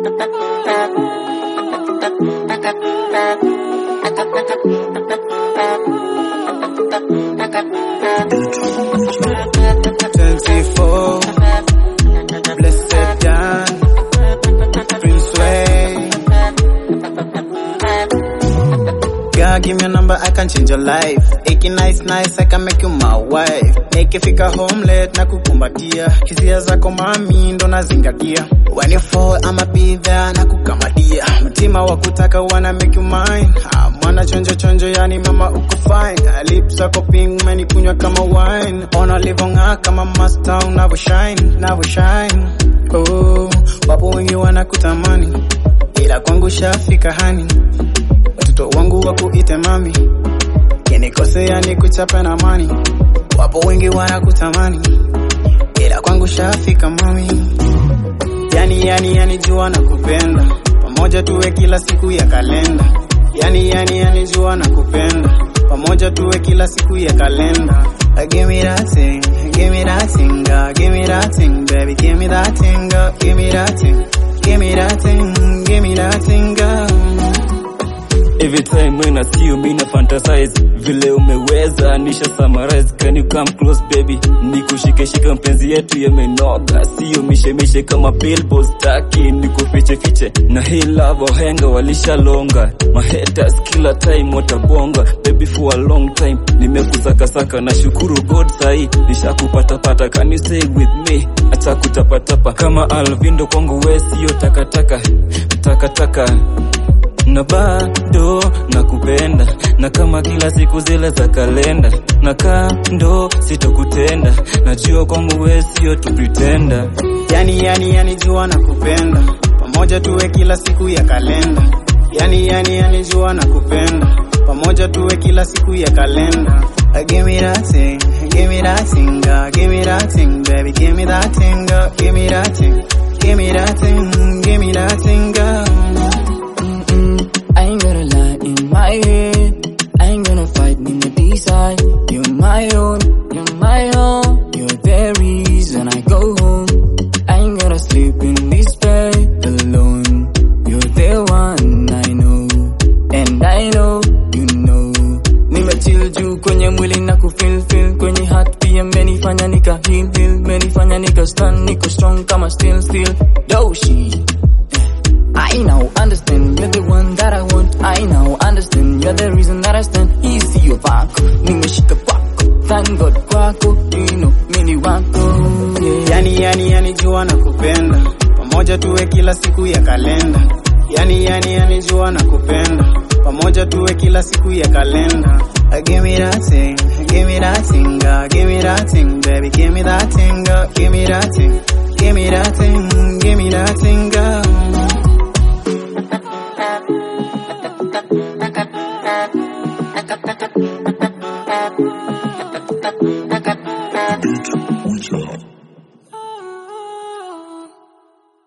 24 Blessed Dan Prince Way God give me a number I can change your life Iki nice nice I can make you my wife Nikifika home late na kukumbatia Hisia zako mami ndo nazingatia When you fall I'ma be there na kukamadia Mtima wa kutaka wanna make you mine ah, Mwana chonjo chonjo yani mama uko fine ah, Lips zako pink umenikunywa kama wine Ona livong'aa kama master unavyo shine Unavyo shine oh, Wapo wengi wanakutamani Ila kwangu shafika hani Watoto wangu wakuite mami Kinikosea ni kuchapa na mani Wapo wengi wanakutamani Ila kwangu shafika mami Yani yani yani jua na kupenda Pamoja tuwe kila siku ya kalenda Yani yani yani jua na kupenda Pamoja tuwe kila siku ya kalenda Uh, Give me that thing, give me that thing, uh, give me that thing, baby, give me that thing, uh, give me that thing, give me that thing, give me that thing, uh. Every time when I see you, me na fantasize vile umeweza nisha summarize. Can you come close baby, nikushike shika mpenzi yetu yamenoga, sio mishe mishe kama billboard staki, nikufiche fiche na hii love wahenga walishalonga, my haters kila time watabonga, baby for a long time nimekusaka saka, na shukuru God sahi nishakupata pata, can you stay with me, acha kutapatapa kama Alvindo kwangu, we sio takataka takataka na bado nakupenda na kama kila siku zile za kalenda na kando sitokutenda najua kwangu we sio tu pretender Yani yani yani jua na kupenda Pamoja tuwe kila siku ya kalenda Yani yani yani jua na kupenda Pamoja tuwe kila siku ya kalenda Uh, Give me that thing, give me that thing, uh, give me that thing, baby, give me that thing, uh, give me that thing, give me that thing, give me that thing, uh. Mm-mm, I ain't gonna lie in my head. I ain't gonna fight in the decide. You're my own, you're my own. You're the reason I go home. I ain't gonna sleep in this bed alone. You're the one I know, and I know you know. Nimechill juu kwenye mwili na kufeel feel kwenye heart pia menifanya nika heal heal menifanya nika stand niko strong kama still still doshi I now understand you're the one that I want. I now understand you're the reason that I stand. Easy your wako, nimeshika kwako. Thank God kwako, you know mini wako. Yeah. Yani yani yani jua na kupenda Pamoja tuwe kila siku ya kalenda Yani yani yani jua na kupenda Pamoja tuwe kila siku ya kalenda Uh, Give me that thing, give me that thing, uh, give me that thing, baby, give me that thing, uh, give me that thing, give me that thing, give me that thing, uh. Beat Witcher.